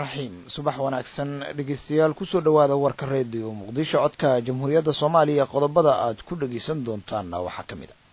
raxiim subax wanaagsan dhegeystayaal kusoo dhowaada warka reediyo muqdisho codka jamhuuriyadda soomaaliya qodobada aad ku dhegeysan doontaanna waxaa ka mid a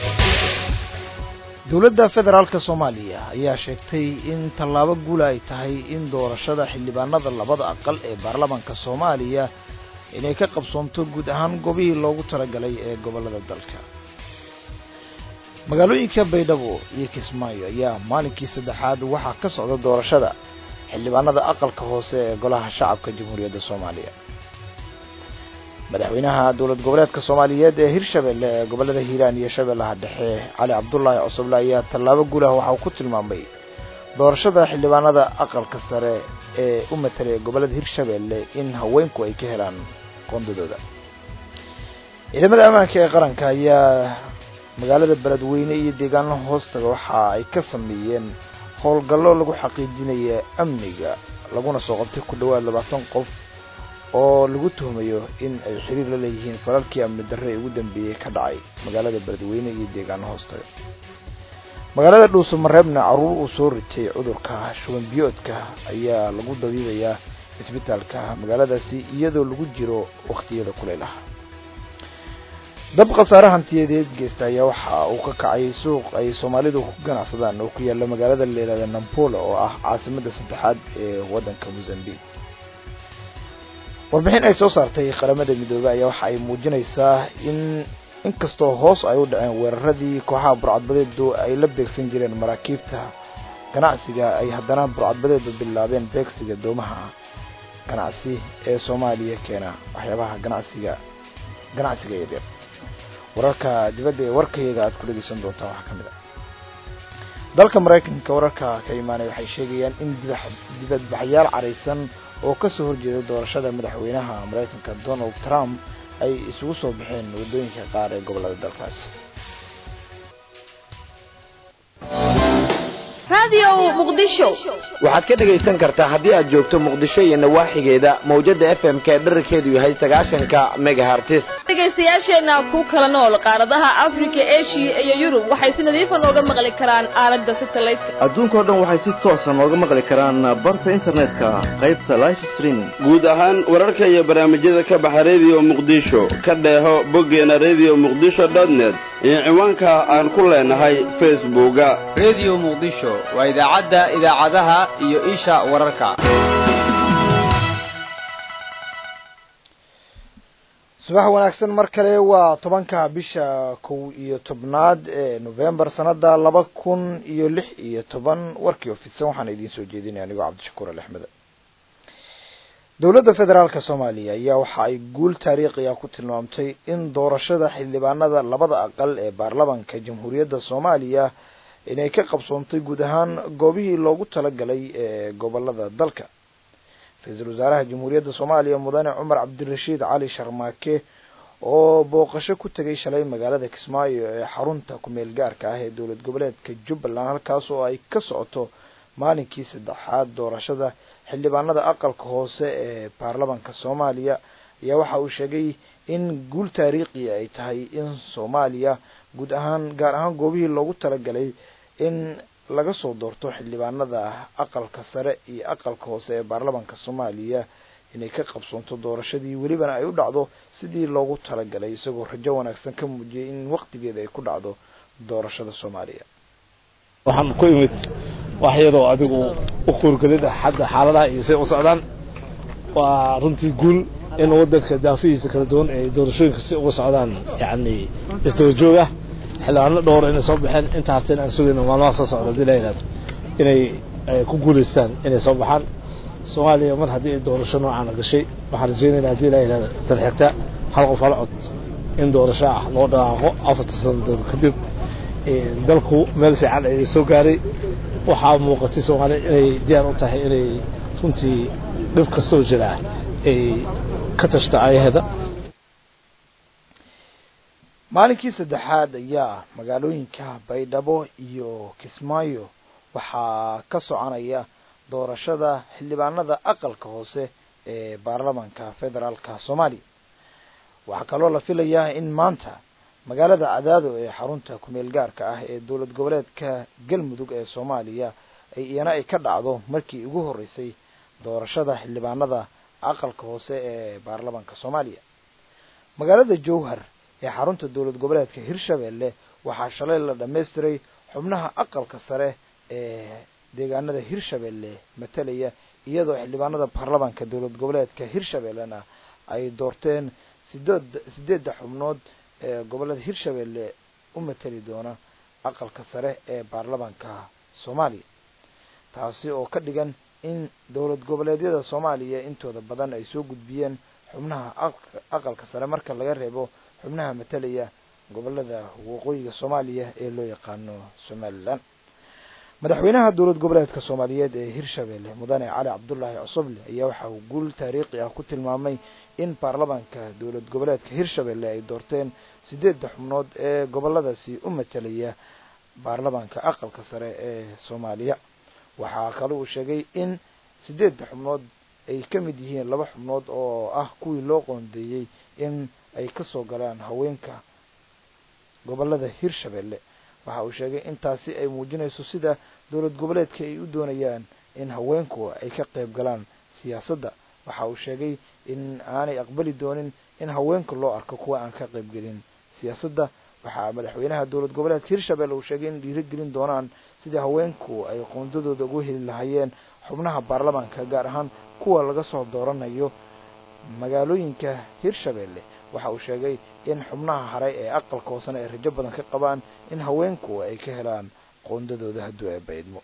dowladda federaalka soomaaliya ayaa sheegtay in tallaabo guula ay tahay in doorashada xildhibaanada labada aqal ee baarlamaanka soomaaliya inay ka qabsoonto guud ahaan goobihii loogu talagalay ee gobollada dalka magaalooyinka baydhabo iyo kismaayo ayaa maalinkii saddexaad waxaa ka socda doorashada xildhibaanada aqalka hoose ee golaha shacabka jamhuuriyadda soomaaliya madaxweynaha dowlad goboleedka soomaaliyeed ee hirshabelle ee gobollada hiiraan iyo shabeellaha dhexe cali cabdullaahi cosoble ayaa tallaabo guulah waxa uu ku tilmaamay doorashada xildhibaanada aqalka sare ee u matalay gobollada hirshabelle in haweenku ay ka helaan qoondadooda ciidamada ammaanka ee qaranka ayaa magaalada beledweyne iyo deegaano hoostaga waxa ay ka sameeyeen howlgallo lagu xaqiijinaya amniga laguna soo qabtay ku dhowaad labaatan qof oo lagu tuhmayo in ay xiriir la leeyihiin falalkii amni darre ee ugu dambeeyey ka dhacay magaalada beledweyne iyo deegaano hoostaga magaalada dhuuso mareebna carruur uu soo ritay cudurka shuban biyoodka ayaa lagu dabiibayaa isbitaalka magaaladaasi iyadoo lagu jiro wakhtiyada kulaylaha dab khasaare hantiyadeed geysta ayaa waxa uu ka kacay suuq ay soomaalidu ku ganacsadaan oo ku yaalla magaalada la yihahda nampola oo ah caasimadda saddexaad ee waddanka mozambique warbixin ay soo saartay qaramada midoobey ayaa waxa ay muujinaysaa in inkastoo hoos ay u dhaceen weeraradii kooxaha burcadbadeedu ay la beegsan jireen maraakiibta ganacsiga ay haddana burcadbadeedu bilaabeen beegsiga doomaha ganacsi ee soomaaliya keena waxyaabaha ganacsiga ganacsiga yaryar wararka dibadda ee warkayaga aad ku dhegeysan doontaan waxaa ka mid a dalka maraykanka wararka ka imaanaya waxay sheegayaan in dibadbaxyaal caraysan oo kasoo horjeeda doorashada madaxweynaha maraykanka donald trump ay isugu soo baxeen waddooyinka qaar ee gobollada dalkaasi waxaad ka dhegaysan kartaa haddii aad joogto muqdisho iyo nawaaxigeeda mawjada f m k dherarkeedu yahay sagaashanka megahartis dhegaystayaasheenna ku kala nool qaaradaha afrika eshiya iyo yurub waxay si nadiifa nooga maqli karaan aalada satelliteka adduunkao dhan waxay si toosa nooga maqli karaan barta internetka qaybta life streaming guud ahaan wararka iyo barnaamijyada ka baxa rediyo muqdisho ka dheeho boggeena redio muqdisho dotnet iyo ciwaanka aan ku leenahay facebooka redio muqdisho waa idaacadda idaacadaha iyo isha wararka subax wanaagsan mar kale waa tobanka bisha kow iyo tobnaad ee novembar sanada laba kun iyo lix iyo toban warkii ofidsan waxaana idiin soo jeedinaya anigoo cabdishakuur alexmede dowladda federaalka soomaaliya ayaa waxa ay guul taariikhiga ku tilmaamtay in doorashada xildhibaanada labada aqal ee baarlamanka jamhuuriyadda soomaaliya inay ka qabsoontay guud ahaan goobihii loogu talagalay ee gobolada dalka ra-iisul wasaaraha jamhuuriyadda soomaaliya mudane cumar cabdirashiid cali sharmaake oo booqasho ku tegay shalay magaalada kismaayo ee xarunta ku-meel gaarka ah ee dowlad goboleedka jubbaland halkaas oo ay ka socoto maalinkii saddexaad doorashada xildhibaanada aqalka hoose ee baarlamanka soomaaliya ayaa waxa uu sheegay in guul taariikhi ay tahay in soomaaliya guud ahaan gaar ahaan goobihii loogu talagalay in laga soo doorto xildhibaanada aqalka sare iyo aqalka hoose ee baarlamanka soomaaliya inay ka qabsoonto doorashadii welibana ay u dhacdo sidii loogu talagalay isagoo rajo wanaagsan ka muujiyay in waqtigeeda ay ku dhacdo doorashada soomaaliya waxaan ku imid wax yaroo adigu u kuurgelida xagga xaaladaha iyo say u socdaan waa runtii guul in waddanka daafihiisa kala duwan ay doorashooyinka si uga socdaan yacni isdaba joog ah xildhibaano dhowr inay soo baxeen inta harteen aan sugayno maalmaha soo socda hadii la yidhahdo inay ku guulaystaan inay soo baxaan soomaaliya mar haddii ay doorasho noocaana gashay waxaan rajeynayna hadii la yidhahdo tan xigta hal qof hal cod in doorasho ah loo dhaqaaqo afarta sano doon kadib dalku meel fiican ayay soo gaaray waxaa muuqatay soomaaliya inay diyaar u tahay inay runtii dhib kastoo jiraa ay ka tashto ayaheeda maalinkii saddexaad ayaa magaalooyinka baydhabo iyo kismaayo waxaa ka soconaya doorashada xildhibaanada aqalka hoose ee baarlamanka federaalka soomaaliya waxaa kaloo la filayaa in maanta magaalada cadaado ee xarunta ku-meel gaarka ah ee dowlad goboleedka galmudug ee soomaaliya ay iyana ay ka dhacdo markii ugu horreysay doorashada xildhibaanada aqalka hoose ee baarlamaanka soomaaliya magaalada jowhar ee xarunta dowlad goboleedka hirshabelle waxaa shalay la dhammaystiray xubnaha aqalka sare ee deegaanada hirshabelle matalaya iyadoo xildhibaanada baarlamaanka dowlad goboleedka hirshabellena ay doorteen sideed sideedda xubnood ee gobolada hirshabelle u matali doona aqalka sare ee baarlamaanka soomaaliya taasi oo ka dhigan in dowlad goboleedyada soomaaliya intooda badan ay soo gudbiyeen xubnaha aqalka sare marka laga reebo xubnaha matalaya gobolada waqooyiga soomaaliya ee loo yaqaano somalilan madaxweynaha dowlad goboleedka soomaaliyeed ee hirshabelle mudane cali cabdulaahi cosoble ayaa waxa uu guul taariikhi ah ku tilmaamay in baarlamaanka dowlad goboleedka hirshabelle ay doorteen sideedda xubnood ee goboladaasi u matalaya baarlamaanka aqalka sare ee soomaaliya waxaa kale uu sheegay in sideedda xubnood ay ka mid yihiin laba xubnood oo ah kuwii loo qoondeeyey in ay kasoo galaan haweenka gobolada hirshabelle waxa uu sheegay intaasi ay muujinayso sida dowlad goboleedka ay u doonayaan in haweenku ay ka qayb galaan siyaasadda waxa uu sheegay in aanay aqbali doonin in haweenka loo arko kuwa aan ka qayb gelin siyaasadda waxaa madaxweynaha dowlad goboleedka hirshabelle uu sheegay in dhiirigelin doonaan sidii haweenku ay qoondadooda ugu heli lahaayeen xubnaha baarlamaanka gaar ahaan kuwa laga soo dooranayo magaalooyinka hirshabelle waxa uu sheegay in xubnaha hare ee aqalka hoosena ay rajo badan ka qabaan in haweenku ay ka helaan qoondadooda hadduu ay baydmo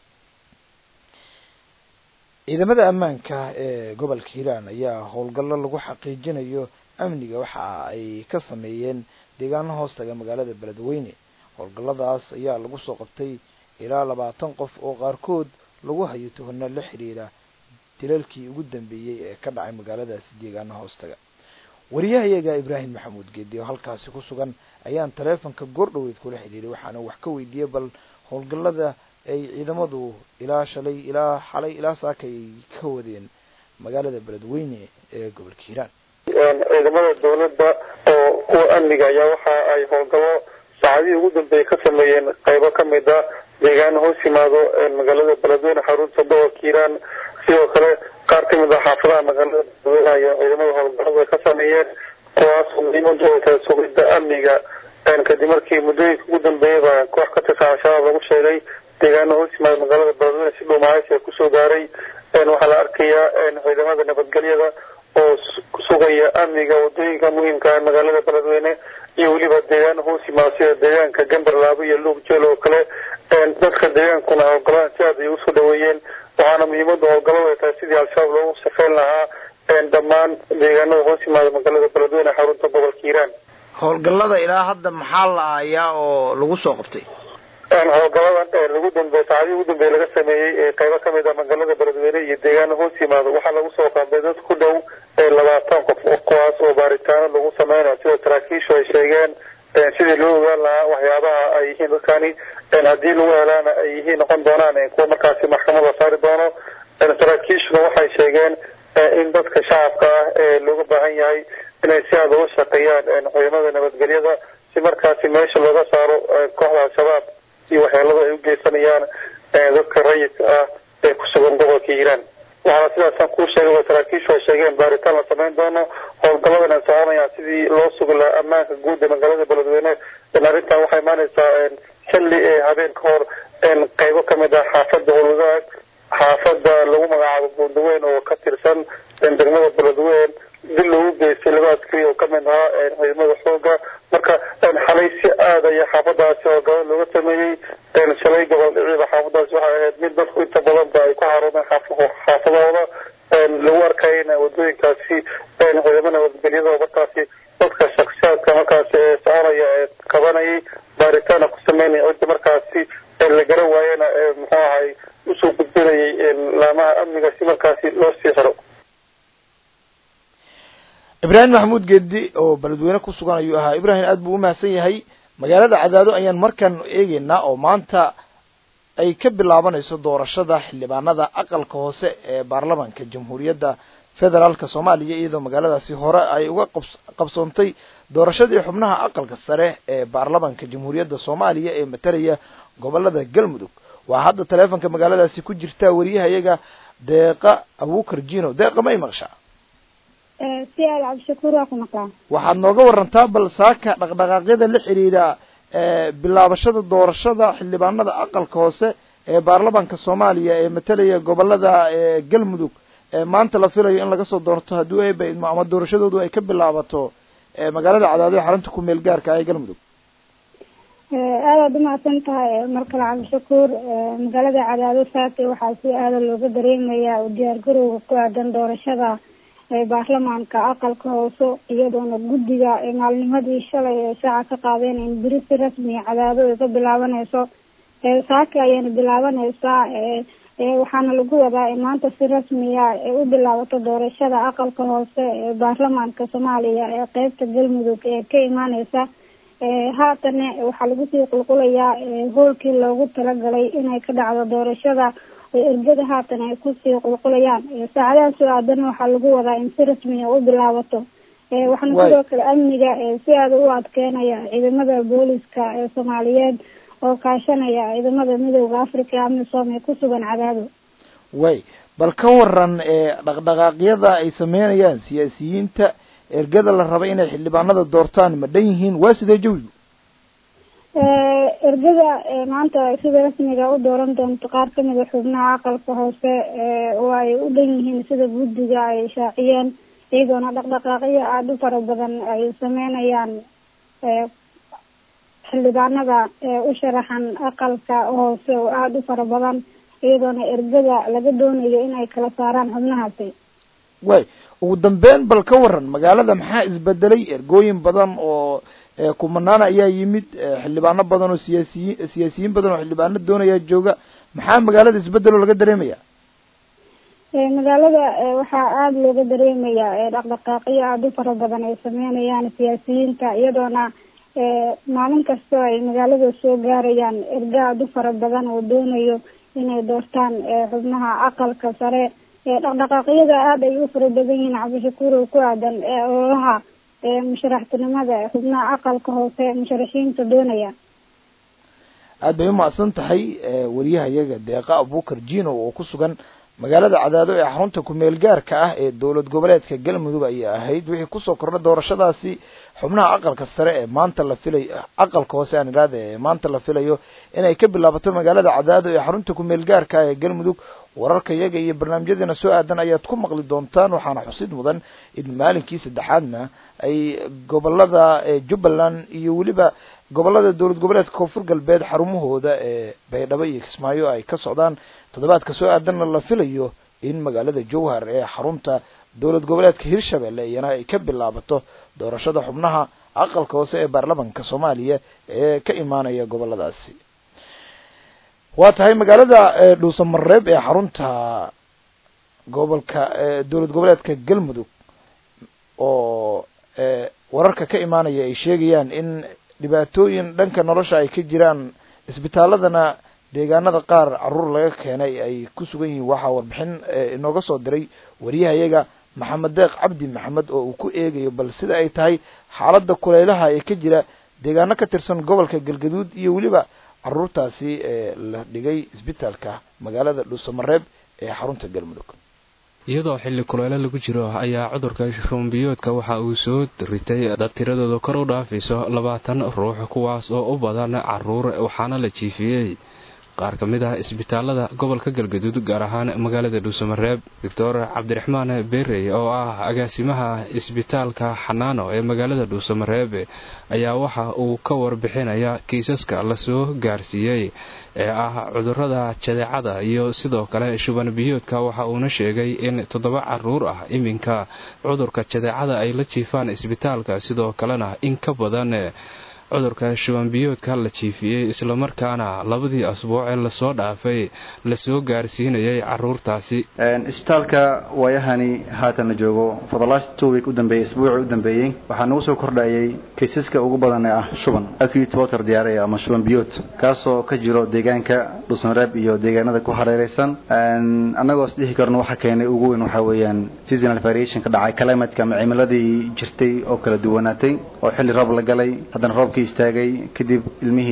ciidamada ammaanka ee gobolka hiiraan ayaa howlgallo lagu xaqiijinayo amniga waxa ay ka sameeyeen deegaano hoostaga magaalada beledweyne howlgalladaas ayaa lagu soo qabtay ilaa labaatan qof oo qaarkood lagu hayo tuhano la xiriira dilalkii ugu dambeeyey ee ka dhacay magaaladaasi deegaano hoostaga wariyahayaga ibraahim maxamuud geedi oo halkaasi ku sugan ayaan taleefonka goordhoweyd kula xidhiiray waxaana wax ka weydiiyey bal howlgallada ay ciidamadu ilaa shalay ilaa xalay ilaa saaka ay ka wadeen magaalada beledweyne ee gobolka hiiraan ciidamada dowladda oo kuwa amniga ayaa waxa ay howlgallo saacadihii ugu dambeeyey ka sameeyeen qaybo ka mid a deegaano hoos yimaado magaalada beledweyne xarunta gobolka hiiraan sidoo kale qaar ka mid a xaafadaha magaalada beledweyne ayaa ciidamada howlgalladu ay ka sameeyeen kuwaas muhiimadu ay tahay sugidda amniga kadib markii muddooyinka ugu dambeeyaba koox ka tirsan al-shabaab lagu sheegay deegaano hoos yimaado magaalada beledweyne si dhuumahaysi kusoo gaaray waxaa la arkayaa ciidamada nabadgelyada oo sugaya amniga wadooyinka muhiimka ah magaalada beledweyne iyo weliba deegaano hoos yimaado sida deegaanka gamberlaabo iyo luug jeel oo kale dadka deegaankuna howlgaladan si aad ay usoo dhaweeyeen waxaana muhiimada howlgaladu ay tahay sidii al-shabaab loogu safeyn lahaa dhammaan deegaanada hoos yimaada magaalada beledweyne xarunta gobolka hiiraan howlgallada ilaa hadda maxaa la aayaa oo lagu soo qabtay howlgaladan lagu dambeey saacadihii ugu dambeeye laga sameeyey qaybo ka mid a magaalada beledweyne iyo deegaano hoos yimaado waxaa lagu soo qabday dad ku dhow labaatan qof kuwaas oo baaritaano lagu sameynayo sida saraakiishu ay sheegeen sidii loo ogaan lahaa waxyaabaha ay yihiin dadkani haddii lagu helaana ay yihiin noqon doonaan kuwa markaasi maxkamad la saari doono saraakiishuna waxay sheegeen in dadka shacabka ah ee looga baahan yahay inay si aada uga shaqeeyaan ciidamada nabadgelyada si markaasi meesha looga saaro kooxda al-shabaab iyo waxyeelada ay u geysanayaan dadka rayidka ah ee ku sugan gobolka hiiraan waxaana sidaasaan kuu sheegay waa saraakiishu ay sheegeen baaritaan la samayn doono howlgalladan ay soconayaan sidii loo sugi lahaa ammaanka guud ee magaalada beledweyne arrintan waxay imaanaysaa xilli ee habeen ka hor qaybo ka mid ah xaafadda howlwadaag xaafadda lagu magacaabo buundaweyn oo ka tirsan degmada beledweyn dil loogu geystay laba askari oo kamid ahaa ciidamada xooga marka xalay si aad aya xaafadaasi howlgalo looga sameeyey shalay gobol dhiciiba xaafadaasi waxay ahayd mid dadku inta badanba ay ku xaroomeen xaafadahooda lagu arkayana wadooyinkaasi ciidamo nabadgelyada oo markaasi dadka shaksiyaadka markaasi ee soconaya ee qabanayay baaritaana ku sameynaya cidda markaasi la garan waayena muxuu ahay usoo gudbinayay laamaha amniga si markaasi loo sii xiro ibraahim maxamuud geedi oo beledweyne ku sugan ayuu ahaa ibraahim aad buu umahadsan yahay magaalada cadaado ayaan markan eegeynaa oo maanta ay ka bilaabanayso doorashada xildhibaanada aqalka hoose ee baarlamaanka jamhuuriyadda federaalka soomaaliya iyadoo magaaladaasi hore ay uga qabsoontay doorashadii xubnaha aqalka sare ee baarlamaanka jamhuuriyadda soomaaliya ee matalaya gobolada galmudug waa hadda taleefonka magaaladaasi ku jirta wariyahayaga deeqa abuukar jino deeqa ma y maqshaa si aad cabdishakuur waa ku maqlaa waxaad nooga warantaa bal saaka dhaqdhaqaaqyada la xiriira bilaabashada doorashada xildhibaanada aqalka hoose ee baarlamaanka soomaaliya ee matalaya gobolada galmudug maanta la filayo in laga soo doorto haddii eeba idmo ama doorashadoodu ay ka bilaabato magaalada cadaado ee xarunta ku meel gaarka ah ee galmudug aadaad umahadsan tahay mar kale cabdishakuur magaalada cadaado saake waxaa si aada looga dareemayaa u diyaargarowga ku aadan doorashada baarlamaanka aqalka hoose iyadoona guddiga maalnimadii shalay ee shaaca ka qaadeen in beri si rasmiya cadaado ay ka bilaabaneyso saake ayayna bilaabaneysaa waxaana lagu wadaa in maanta si rasmiya ay u bilaabato doorashada aqalka hoose ee baarlamaanka soomaaliya ee qeybta galmudug ee ka imaaneysa haatana waxaa lagu sii qulqulayaa hoolkii loogu talagalay inay ka dhacdo doorashada ergada haatan ay kusii qulqulayaan saacadaha soo aadana waxaa lagu wadaa in si rasmiya u bilaabato waxaana sidoo kale amniga si aada u adkeynaya ciidamada booliska ee soomaaliyeed oo kaashanaya ciidamada midooda africa ee amisom ee ku sugan cadaado way bal ka waran dhaqdhaqaaqyada ay sameynayaan siyaasiyiinta ergada la raba inay xildhibaanada doortaan ma dhan yihiin waa sidee jawigu ergada maanta sida rasmiga u dooran doonto qaar kamida xubnaha aqalka hoose oo ay u dhan yihiin sida guddiga ay shaaciyeen iyadoona dhaqdhaqaaqyo aada u fara badan ay sameynayaan xildhibaanada u sharaxan aqalka hoose oo aada u fara badan iyadoona ergada laga doonayo inay kala saaraan xubnahaasi way ugu dambeyn bal ka waran magaalada maxaa isbedelay ergooyin badan oo kumanaan ayaa yimid xildhibaano badan oo siyaasiyiin siyaasiyiin badan oo xildhibaano doonaya jooga maxaa magaalada isbedelo laga dareemaya magaalada waxaa aada looga dareemayaa dhaqdhaqaaqyo aada u fara badan ay sameynayaan siyaasiyiinta iyadoona maalin kastoo ay magaalada soo gaarayaan erga aada u fara badan oo doonayo inay doortaan xubnaha aqalka sare dhaqdhaqaaqyada aada ay u fara badan yihiin cabdishakuur oo ku aadan ololaha musharaxtinimada xubnaha aqalka hoose musharaxiinta doonaya aad bay umahadsan tahay wariyaha iyaga deeqa abuukar jino oo ku sugan magaalada cadaado ee xarunta ku-meel gaarka ah ee dowlad goboleedka galmudug ayay ahayd wixii kusoo kordha doorashadaasi xubnaha aqalka sare ee maanta la filayo aqalka hoose aan idhaahda ee maanta la filayo inay ka bilaabato magaalada cadaado ee xarunta ku-meel gaarka ah ee galmudug wararka iyaga iyo barnaamijyadeena soo aadan ayaad ku maqli doontaan waxaana xusid mudan in maalinkii saddexaadna ay gobolada jubbaland iyo weliba gobolada dowlad goboleedka koonfur galbeed xarumahooda ee baydhabo iyo kismaayo ay ka socdaan toddobaadka soo aadanna la filayo in magaalada jowhar ee xarunta dowlad goboleedka hirshabelle iyana ay ka bilaabato doorashada xubnaha aqalka hoose ee baarlamanka soomaaliya ee ka imaanaya goboladaasi waa tahay magaalada dhuusamareeb ee xarunta gobolka dowlad goboleedka galmudug oo wararka ka imaanaya ay sheegayaan in dhibaatooyin dhanka nolosha ay ka jiraan isbitaaladana deegaanada qaar caruur laga keenay ay ku sugan yihiin waxaa warbixin inooga soo diray wariyahayaga maxamed deeq cabdi maxamed oo uu ku eegayo bal sida ay tahay xaaladda kuleylaha ee ka jira deegaano ka tirsan gobolka galgaduud iyo weliba caruurtaasi la dhigay isbitaalka magaalada dhuusamareeb ee xarunta galmudug iyadoo xilli kuleyle lagu jiro ayaa cudurka rumbiyoodka waxa uu soo ritay dad tiradooda kor u dhaafayso labaatan ruux kuwaas oo u badan caruur waxaana la jiifiyey qaar ka mid ah isbitaalada gobolka galgaduud gaar ahaan magaalada dhuusamareeb doctor cabdiraxmaan berey oo ah agaasimaha isbitaalka xanaano ee magaalada dhuusamareeb ayaa waxa uu ka warbixinaya kiisaska lasoo gaarsiiyey ee ah cudurada jadeecada iyo sidoo kale shuban biyoodka waxa uuna sheegay in toddoba caruur ah iminka cudurka jadeecada ay la jiifaan isbitaalka sidoo kalena in ka badan cudurka shubanbiyoodka la jiifiyey islamarkaana labadii asbuuc ee lasoo dhaafay lasoo gaarsiinayay caruurtaasi isbitaalka waayahani haatan la joogo for the last two week u dambeeyey isbuucii u dambeeyey waxaa nagu soo kordhayay kaysaska ugu badan ee ah shuban acute water diarrhea ama shuban biyood kaasoo ka jiro deegaanka dhuusamareeb iyo deegaanada ku hareereysan annagoo is dhihi karno waxa keenay ugu weyn waxaa weeyaan seasonal variation ka dhacay climateka ama cimiladii jirtay oo kala duwanaatay oo xilli roob la galay haddana roobkii istaagay kadib ilmihii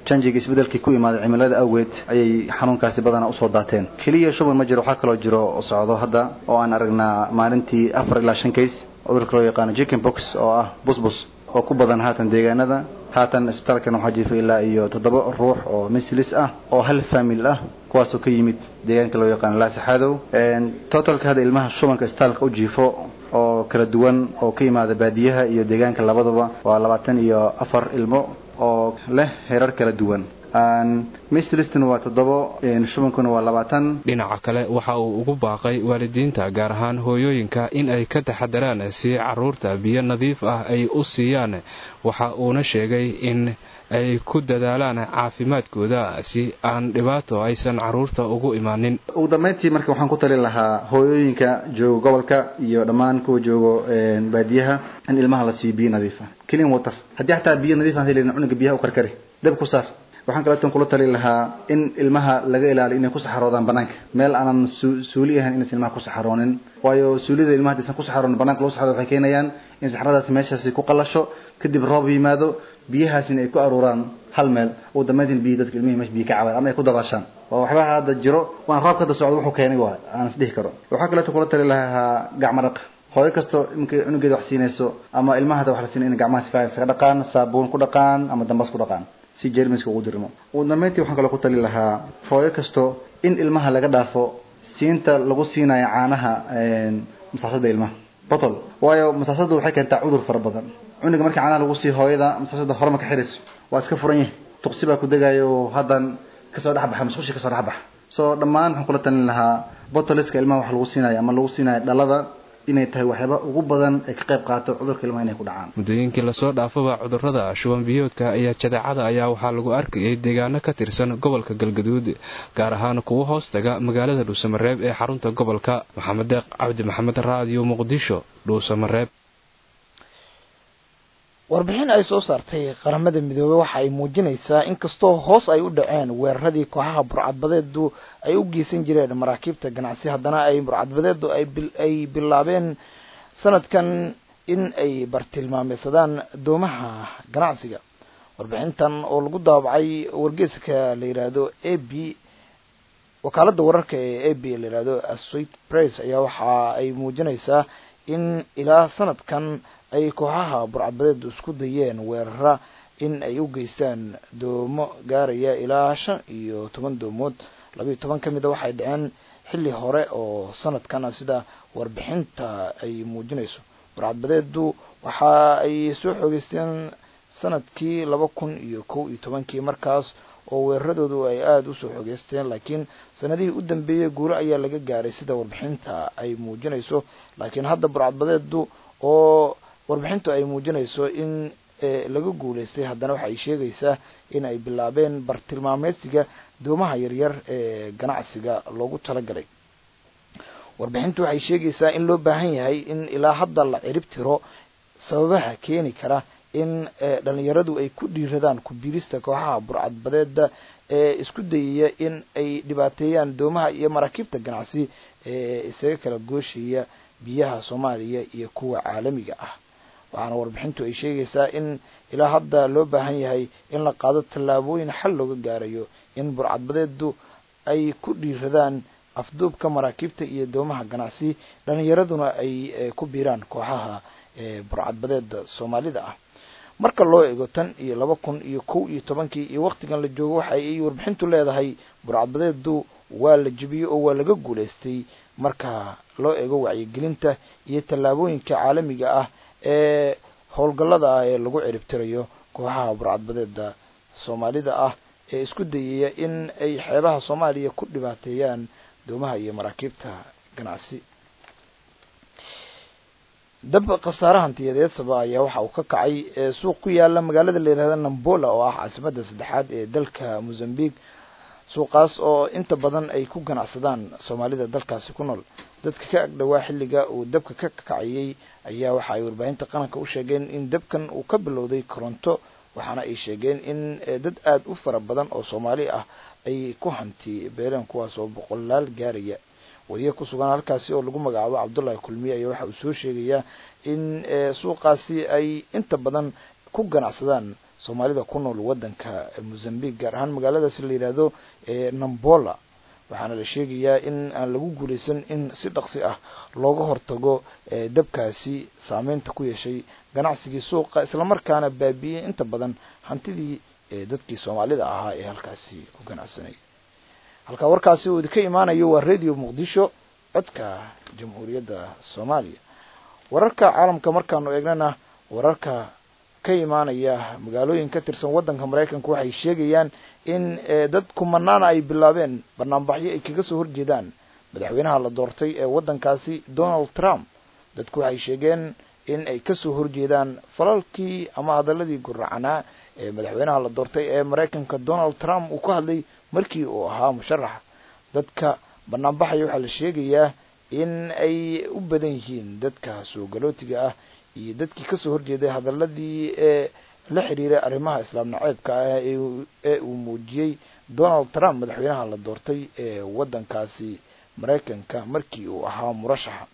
janjiga isbedelkii ku imaaday cimilada awgeed ayay xanuunkaasi badanaa usoo daateen keliya shuban ma jiro waxaa kaloo jiro oo socdo hadda oo aan aragnaa maalintii afar ilaa shan case cudurka loo yaqaano chicken box oo ah busbus oo ku badan haatan deegaanada haatan isbitaalkan waxaa jiifa ilaa iyo toddoba ruux oo mislis ah oo hal famil ah kuwaasoo ka yimid deegaanka loo yaqaano laasaxadow totalka hadda ilmaha shubanka isbitaalka u jiifo oo kala duwan oo ka yimaada baadiyaha iyo deegaanka labadaba waa labaatan iyo afar ilmo oo leh herar kala duwan mislistn waa toddobo shubankuna waa labaatan dhinaca kale waxa uu ugu baaqay waalidiinta gaar ahaan hooyooyinka in ay ka taxadaraan si caruurta biyo nadiif ah ay u siiyaan waxa uuna sheegay in ay ku dadaalaan caafimaadkooda si aan dhibaato aysan caruurta ugu imaanin ugu dambeyntii marka waxaan ku talin lahaa hooyooyinka jooga gobolka iyo dhammaan kuwa joogo baadiyaha in ilmaha la siiyo biyo nadiif ah clean water haddii xataa biyo nadiif aan helin cunuga biyaha u karkari dab ku saar waxaan kaleeton kula tali lahaa in ilmaha laga ilaaliyo inay ku saxaroodaan banaanka meel aanan suuli ahayn inaysan ilmaha ku saxaroonin waayo suulida ilmaha hadaysan ku saxaroonin bananka lagu saxaroodo waxay keenayaan in saxradaasi meeshaasi ku qalasho kadib roob yimaado biyahaasina ay ku aruuraan hal meel ugu dambeyntiin biyo dadka ilmihii meesha biyo ka cabaan ama ay ku dabaashaan waa waxbaha hadda jiro waan roobka hadda socdo wuxuu keenay waa aan is dhihi karo waxaa kaleeto kula tali lahaa gacmo dhaq hooyo kasto iminka cunugeeda wax siinayso ama ilmaha hada wax la siinay inay gacmaha si fiican isaga dhaqaan saabuun ku dhaqaan ama dambas ku dhaqaan si jermiska ugu dirmo ugu dambeyntii waxaan kaloo ku tali lahaa hooyo kasto in ilmaha laga dhaafo siinta lagu siinayo caanaha masaasada ilmaha botol waayo masaasadu waxay keentaa cudur fara badan cunuga markii caanaha lagu siiyo hooyada masaasada horema ka xirayso waa iska furan yahay tuqsi baa ku degayo haddan kasoo dhex baxa masqushi kasoo dhex baxa so dhammaan waxaan kula talin lahaa botoliska ilmaha wax lagu siinayo ama lagu siinayo dhalada inay tahay waxyaaba ugu badan ay ka qayb qaato cudurka ilmaha inay ku dhacaan muddooyinkii lasoo dhaafaba cudurrada shuban biyoodka ayaa jadeecada ayaa waxaa lagu arkayay deegaano ka tirsan gobolka galgaduud gaar ahaan kuwa hoos taga magaalada dhuusamareeb ee xarunta gobolka maxamed deeq cabdi maxamed raadiyo muqdisho dhuusamareeb warbixin ay soo saartay qaramada midoobey waxa ay muujinaysaa inkastoo hoos ay u dhaceen weeraradii kooxaha burcadbadeedu ay u geysan jireen maraakiibta ganacsi haddana ay burcadbadeedu ay bilaabeen sanadkan in ay bartilmaameysadaan doomaha ganacsiga warbixintan oo lagu daabacay wargeeska la yidhaahdo a b wakaaladda wararka ee a b la yidhahdo associate press ayaa waxa ay muujinaysaa in ilaa sanadkan ay kooxaha burcadbadeedu isku dayeen weerara in ay u geystaan doomo gaaraya ilaa shan iyo toban doomood labayo toban ka mid a waxay dhaceen xilli hore oo sanadkana sida warbixinta ay muujinayso burcadbadeedu waxa ay soo xoogeysteen sanadkii laba kun iyo kow iyo tobankii markaas oo weeraradoodu ay aada usoo xoogeysteen laakiin sanadihii u dambeeyey guuro ayaa laga gaaray sida warbixinta ay muujinayso laakiin hadda burcadbadeedu oo warbixintu ay muujinayso in laga guulaystay haddana waxa ay sheegaysaa in ay bilaabeen bartilmaameedsiga doomaha yaryar ee ganacsiga loogu talagalay warbixintu waxay sheegaysaa in loo baahan yahay in ilaa hadda la cirib tiro sababaha keeni kara in dhalinyaradu ay ku dhiiradaan ku-biirista kooxaha burcadbadeeda ee isku dayaya in ay dhibaateeyaan doomaha iyo maraakiibta ganacsi ee isaga kala gooshaya biyaha soomaaliya iyo kuwa caalamiga ah waxaana warbixintu ay sheegaysaa in ilaa hadda loo baahan yahay in la qaado tallaabooyin xal looga gaarayo in burcadbadeedu ay ku dhiiradaan afduubka maraakiibta iyo doomaha ganacsi dhalinyaraduna ay ku biiraan kooxaha burcadbadeeda soomaalida ah marka loo eego tan iyo laba kun iyo kow iyo tobankii iyo waktigan la joogo waxa ay warbixintu leedahay burcadbadeedu waa la jebiyey oo waa laga guulaystay marka loo eego wacyigelinta iyo tallaabooyinka caalamiga ah ee howlgallada ah ee lagu ciribtirayo kooxaha burcadbadeeda soomaalida ah ee isku dayaya in ay xeebaha soomaaliya ku dhibaateeyaan doomaha iyo maraakiibta ganacsi dab khasaare hantiyadeed saba ayaa waxa uu ka kacay suuq ku yaala magaalada la yihahda nambola oo ah caasimada saddexaad ee dalka mozambique suuqaas oo inta badan ay ku ganacsadaan soomaalida dalkaasi ku nool dadka ka agdhowaa xilliga uu dabka ka kacayay ayaa waxa ay warbaahinta qaranka u sheegeen in dabkan uu ka bilowday koronto waxaana ay sheegeen in dad aada u fara badan oo soomaali ah ay ku hanti beeleen kuwaas oo boqolaal gaaraya wariye ku sugan halkaasi oo lagu magacaabo cabdullahi kulmiye ayaa waxa uu soo sheegayaa in suuqaasi ay inta badan ku ganacsadaan soomaalida ku nool waddanka mozambique gaar ahaan magaaladaasi la yidhaahdo nambola waxaana la sheegayaa in aan lagu guulaysan in si dhaqsi ah looga hortago dabkaasi saameynta ku yeeshay ganacsigii suuqa islamarkaana baabi'iyey inta badan hantidii dadkii soomaalida ahaa ee halkaasi ku ganacsanayay halkaa warkaasi uu idinka imaanayo waa radio muqdisho codka jamhuuriyadda soomaaliya wararka caalamka markaanu eegnana wararka ka imaanaya magaalooyin ka tirsan waddanka maraykanka waxay sheegayaan in dad kumanaana ay bilaabeen banaanbaxyo ay kaga soo horjeedaan madaxweynaha la doortay ee waddankaasi donald trump dadku waxay sheegeen in ay kasoo horjeedaan falalkii ama hadaladii guracanaa ee madaxweynaha la doortay ee maraykanka donald trump uu ka hadlay markii uu ahaa musharax dadka banaanbaxaya waxaa la sheegayaa in ay u badan yihiin dadka soo galootiga ah iyo dadkii kasoo horjeeday hadaladii ee la xiriiray arrimaha islaam naceebka ah ee uu muujiyey donald trump madaxweynaha la doortay ee waddankaasi maraykanka markii uu ahaa murashaxa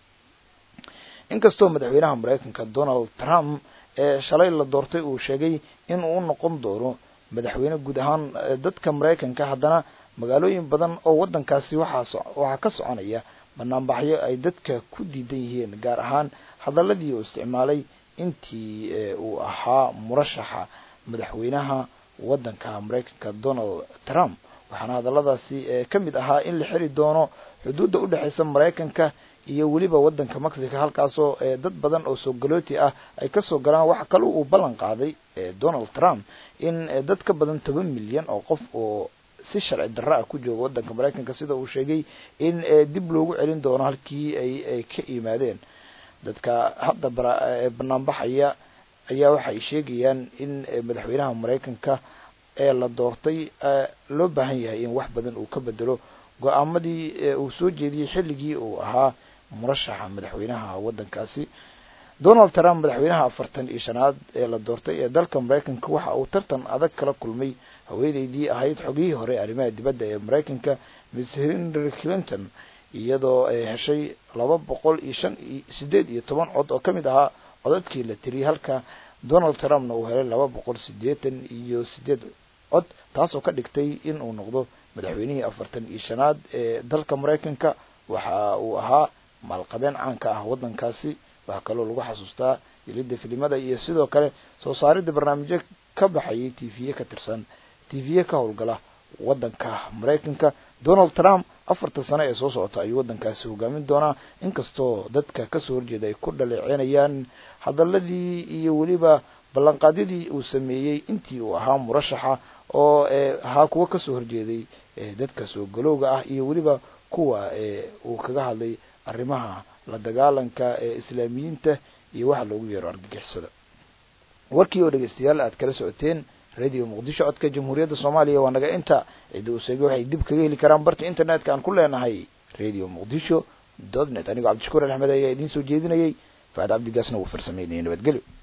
inkastoo madaxweynaha maraykanka donald trump ee shalay la doortay uu sheegay in uu noqon doono madaxweyne guud ahaan dadka maraykanka haddana magaalooyin badan oo waddankaasi waxaa waxaa ka soconaya banaanbaxyo ay dadka ku diidan yihiin gaar ahaan hadaladii uu isticmaalay intii uu ahaa murashaxa madaxweynaha waddanka maraykanka donald trump waxaana hadaladaasi ka mid ahaa in la xiri doono xuduudda udhexeysa maraykanka iyo weliba waddanka mexico halkaasoo dad badan oo soo galooti ah ay kasoo galaan waxa kale uu ballan qaaday donald trump in dad ka badan toban milyan oo qof oo si sharci darro ah ku jooga waddanka maraykanka sida uu sheegay in dib loogu celin doono halkii ay ay ka yimaadeen dadka hadda banaanbaxaya ayaa waxay sheegayaan in madaxweynaha maraykanka ee la doortay loo baahan yahay in wax badan uu ka bedelo go-aamadii uu soo jeediyey xilligii uu ahaa murashaxa madaxweynaha waddankaasi donald trump madaxweynaha afartan iyo shanaad ee la doortay ee dalka maraykanka waxa uu tartan adag kala kulmay haweeneydii ahayd xogihii hore arrimaha dibadda ee maraykanka miss henry clinton iyadoo ay heshay laba boqol iyo shan iyo sideed iyo toban cod oo ka mid ahaa codadkii la tiriyey halka donald trumpna uu helay laba boqol siddeetan iyo sideed cod taasoo ka dhigtay in uu noqdo madaxweynihii afartan iyo shanaad ee dalka maraykanka waxa uu ahaa maalqabeen caanka ah waddankaasi waxaa kaloo lagu xasuustaa yelidda filimada iyo sidoo kale soo saaridda barnaamijyo ka baxayay t v ka tirsan t v ka howlgala waddanka maraykanka donald trump afartan sano ee soo socota ayuu waddankaasi hogaamin doonaa inkastoo dadka kasoo horjeeda ay ku dhaleecenayaan hadaladii iyo weliba ballanqaadyadii uu sameeyey intii uu ahaa murashaxa oo ahaa kuwa kasoo horjeeday dadka soo galowga ah iyo weliba kuwa uu kaga hadlay arrimaha la dagaalanka ee islaamiyiinta iyo waxa loogu yeero argagixisada warkii oo dhegeystayaal aad kala socoteen radio muqdisho codka jamhuuriyadda soomaaliya waa naga inta cidda uu sheegay waxay dib kaga heli karaan barta internetka aan ku leenahay radio muqdisho dot net anigoo cabdishakuur axmed ayaa idiin soo jeedinayay faad cabdigaasna wuu farsameynayay nabadgelyo